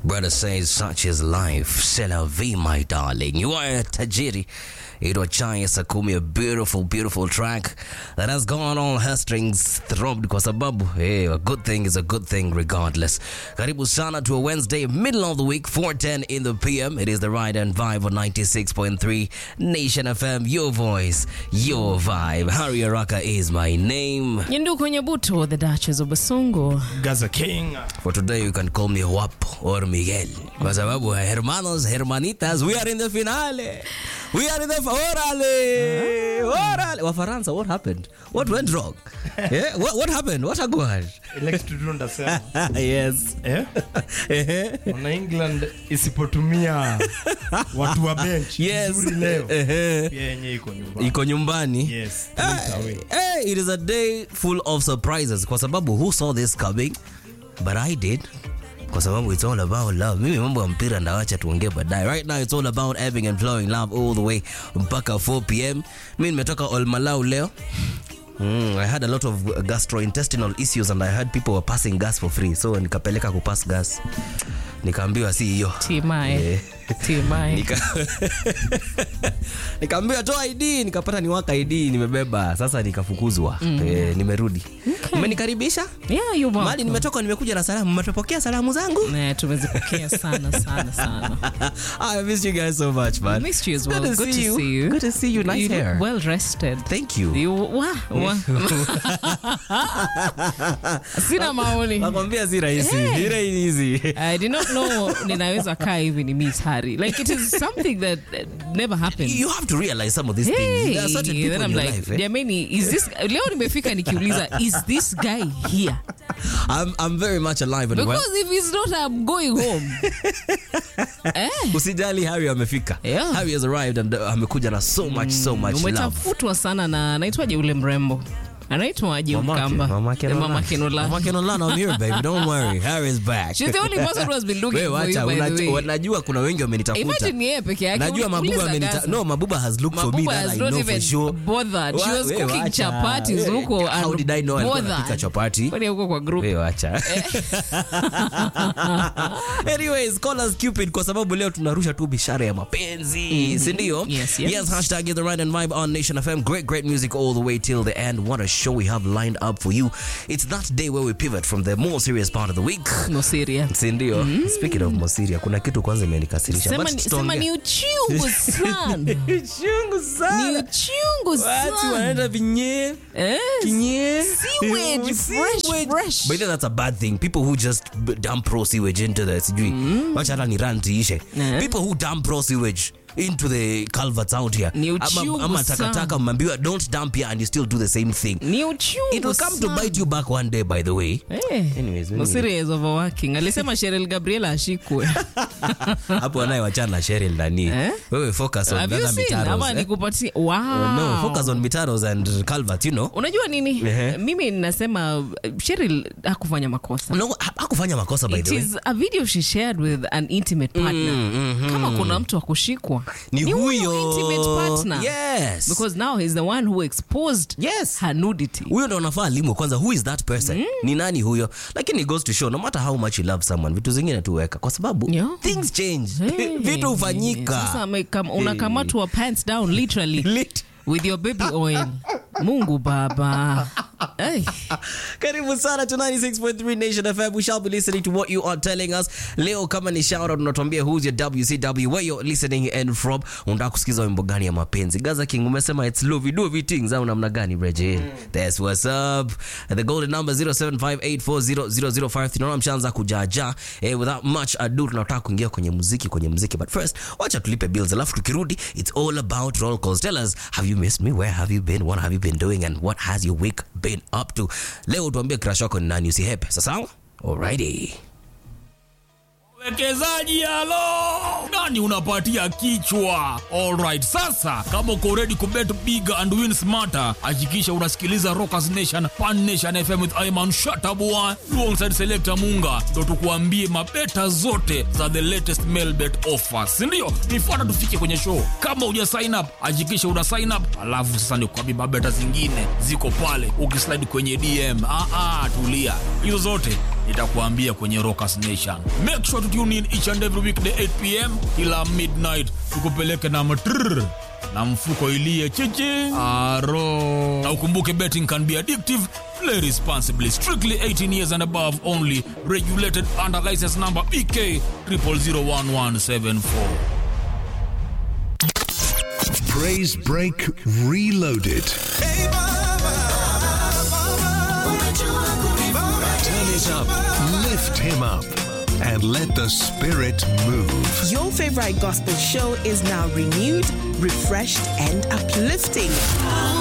Brother says, such is life. C'est la vie, my darling. You are a tajiri. Ito Chai Sakumi, a beautiful, beautiful track that has gone all her strings throbbed kwa sababu hey, a good thing is a good thing regardless. Karibu sana to a Wednesday, middle of the week, 4.10 in the PM. It is the Ride and Vibe on 96.3 Nation FM. Your voice, your vibe. Harry Araka is my name. Nyenduko Nyabuto, the Duchess of Basungu. Gaza King. For today, you can call me Wap or Miguel. Kwa sababu, hermanos, hermanitas, we are in the finale. We are in the orale. Orale. Wafaransa, what happened? What went wrong? yeah? what, what happened? What happened? Ile kitu tu ndasema. yes. Eh? Ehe. Wana England isipotumia watu wa bench yes. vizuri leo. Ehe. Pia yenye iko nyumbani. iko nyumbani Yes. Eh, Put it away. eh, it is a day full of surprises kwa sababu who saw this coming but i did kwa sababu it's all about love mimi mambo ya mpira ndawacha tuongee baadaye right now it's all about ebbing and flowing love all the way mpaka 4 pm mi nimetoka olmalau leo Mm, I had a lot of gastrointestinal issues and I heard people were passing gas for free so nikapeleka kupass gas nikaambiwa si hiyo Timae. Eh. Timae. Nika- nikaambiwa toa id nikapata ni waka id nimebeba sasa nikafukuzwa eh, nimerudi mmenikaribisha Yeah, you're mali welcome. nimetoka nimekuja na salamu mmetopokea salamu zangu Eh, tumezipokea sana sana sana. I miss you guys so much man Missed you as well. Good to Good see to you. see you. Good to see you. Nice you hair. Look well rested. thank you You, wa, wa. Sina maoni. nakwambia si rahisi Hey. Ni rahisi I did not know ninaweza kaa hivi ni Miss Harry. Like it is something that uh, never happened. you have to realize some of these things Hey, there are certain people then in I'm your like, life eh? jamani, is this leo nimefika nikiuliza is this guy here? I'm, I'm very much alive and well Because if he's not, I'm going home. eh? usijali harry amefika Yeah. harry has arrived and uh, amekuja na so much so much love umetafutwa sana na anaitwaje ule mrembo anaitwaje Mamake, mkamba Mamake Eh, Nolan. Mama Kenola. Mamake Nolan, I'm here, baby. Don't worry. Harry's back. She's the only person who has been looking Wewe for wacha, you, by the unaj- way. wanajua kuna wengi wamenitafuta Imagine yeye peke yake. najua mabuba Uliza amenita Gaza. no mabuba has looked for me Mabuba that has I not know even for sure bothered. She Wa- was wewe cooking wacha. chapatis Eh, huko how and did I know alikuwa bothered. anapika chapati Kwani huko kwa group Wewe wacha anyways call us cupid kwa sababu leo tunarusha tu bishara ya mapenzi si ndio Yes, yes. yes hashtag is the right and vibe on nation fm great great music all the way till the end what a show we have lined up for you it's that day where we pivot from the more serious part of the week no serious. si ndio speaking of mosiria kuna kitu kwanza imenikasirisha Sema But ni- tutaongea. sema ni uchungu sana. chungu Ni sana uchungu watu sana. wanaenda vinye Eh? kinye Sewage, fresh, fresh. But then that's a bad thing people who just b- dump raw sewage into the sijui wacha hata ni rant iishe Eh. people who dump raw sewage into the culverts out here Ni ama, uchungu ama sana. takataka mmeambiwa don't dump here and you still do the same thing Ni uchungu it will come to sana. bite you back one day by the way Eh, Anyways, no mimi- serious overworking. Alisema Cheryl Gabriela ashikwe. hapo anaye wachana na Cheryl nani Eh? wewe focus on Have you other seen? mitaros Ama eh? nikupatie. Wow. no focus on mitaros and culvert you know unajua nini Ehe. mimi nasema uh, Cheryl hakufanya makosa no ha- hakufanya makosa by It the way is a video she shared with an intimate partner kama kuna mtu wa kushikwa ni huyo intimate partner yes because now he's the one who exposed Yes. her nudity huyo ndo anafaa alimwe kwanza who is that person ni nani huyo lakini it goes to show no matter how much you love someone vitu zingine tuweka kwa sababu Yeah. things change Hey. vitu Sasa hufanyika amekam- unakamatwa pants down literally Lit- with your baby oil mungu baba hey. karibu sana to 96.3 nation fm we shall be listening to what you are telling us leo kama ni shout out unatuambia who's your wcw where you're listening and from unataka kusikiza wimbo gani ya mapenzi gaza king umesema it's lovey dovey things au namna gani breje that's what's up the golden number 0758400053 tunaona mshaanza kujaja eh, without much ado tunataka kuingia kwenye muziki kwenye muziki but first wacha tulipe bills alafu tukirudi it's all about roll calls tell us have you missed me where have you been what have you been doing and what has your week been up to leo tuambie crush wako ni nani usihepe sasawa alrighty Wekezaji halo, nani unapatia kichwa? Alright, sasa kama uko ready kubet big and win smarter, hakikisha unasikiliza Rockers Nation Pan Nation FM with Ayman Shatabua alongside Selector Munga, ndo tukuambie mabeta zote za the latest mail bet offers, si ndio? Nifuata tufike kwenye show. Kama uja sign up, hakikisha una sign up, alafu sasa nikuambie mabeta zingine ziko pale, ukislide kwenye DM. Ah, ah, tulia, hizo zote nitakuambia kwenye Rockers Nation. Make sure to tune in each and every weekday 8 pm kila midnight, tukupeleke na matrrr na mfuko ilie chichi aro. Na ukumbuke betting can be addictive. Play responsibly. Strictly 18 years and above only. Regulated under license number BK 0001174. Praise Break Reloaded. Turn it up, lift him up, and let the spirit move. Your favorite gospel show is now renewed, refreshed, and uplifting.